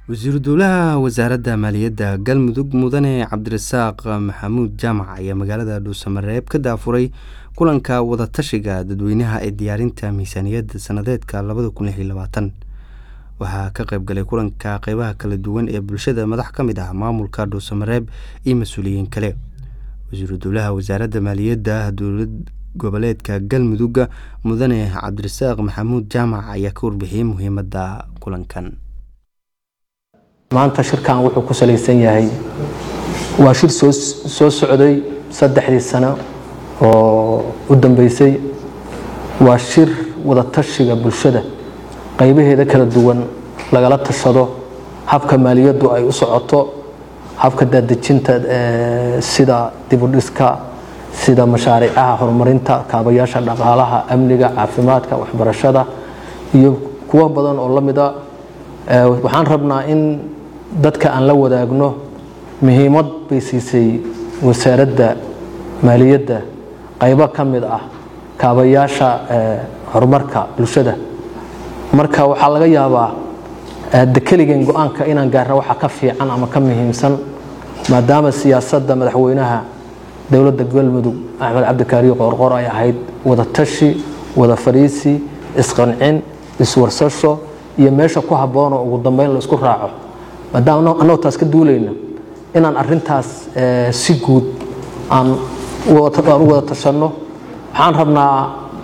wasiiru dowlaha wasaaradda maaliyadda galmudug mudane cabdirasaaq maxamuud jaamac ayaa magaalada dhuusamareeb ka daafuray kulanka wadatashiga dadweynaha ee diyaarinta miisaaniyadda sanadeedka labada kun lix iyo labaatan waxaa ka qayb galay kulanka qeybaha kala duwan ee bulshada madax ka mid ah maamulka dhuusamareeb iyo mas-uuliyiin kale wasiiru dowlaha wasaaradda maaliyadda dowlad goboleedka galmudug mudane cabdirasaaq maxamuud jaamac ayaa ka warbixiyey muhiimadda kulankan maanta shirkan wuxuu ku salaysan yahay waa shir soo socday saddexdii sano oo u dambeysay waa shir wadatashiga bulshada qaybaheeda kala duwan lagala tashado habka maaliyaddu ay u socoto habka daadejinta sida dibudhiska sida mashaariicaha horumarinta kaabayaasha dhaqaalaha amniga caafimaadka waxbarashada iyo kuwo badan oo la mida waxaan rabnaa in dadka aan la wadaagno muhiimad bay siisay wasaaradda maaliyadda qaybo ka mid ah kaabayaasha horumarka bulshada marka waxaa laga yaabaa dekeligan go-aanka inaan gaarna waxa ka fiican ama ka muhiimsan maadaama siyaasadda madaxweynaha dowladda galmudug axmed cabdikaariyo qoorqoor ay ahayd wadatashi wada fadhiisi isqancin iswarsasho iyo meesha ku habboonoo ugu dambeyn la isku raaco maadaama annagoo taas ka duulayna inaan arintaas si guud aan u wada tashanno waxaan rabnaa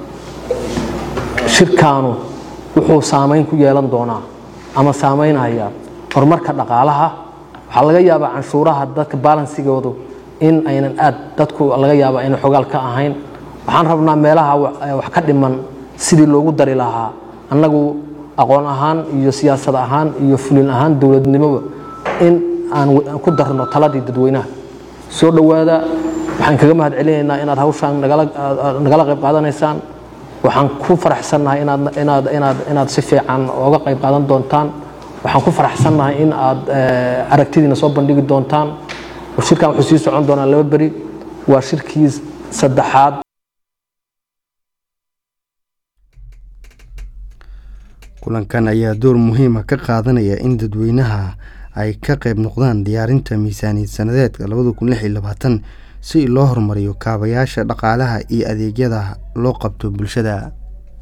shirkaanu wuxuu saamayn ku yeelan doonaa ama saamaynaya horumarka dhaqaalaha waxaa laga yaabaa canshuuraha dadka balansigoodu in aynan aad dadku laga yaaba aynan xogaal ka ahayn waxaan rabnaa meelaha wax ka dhiman sidii loogu dari lahaa annagu aqoon ahaan iyo siyaasad ahaan iyo fulin ahaan dowladnimoba in aan ku darno taladii dadweynaha soo dhowaada waxaan kaga mahad celinaynaa inaad hawshaan nagala qayb qaadanaysaan waxaan ku faraxsannahay inaad si fiican oga qayb qaadan doontaan waxaan ku faraxsannahay in aad aragtidiina soo bandhigi doontaan shirkan wuxuu sii socon doonaa laba beri waa shirkii saddexaad kulankan ayaa door muhiima ka qaadanaya in dadweynaha ay ka qayb noqdaan diyaarinta miisaaniyad sanadeedka labada kun lix iyo labaatan si loo horumariyo kaabayaasha dhaqaalaha iyo adeegyada loo qabto bulshada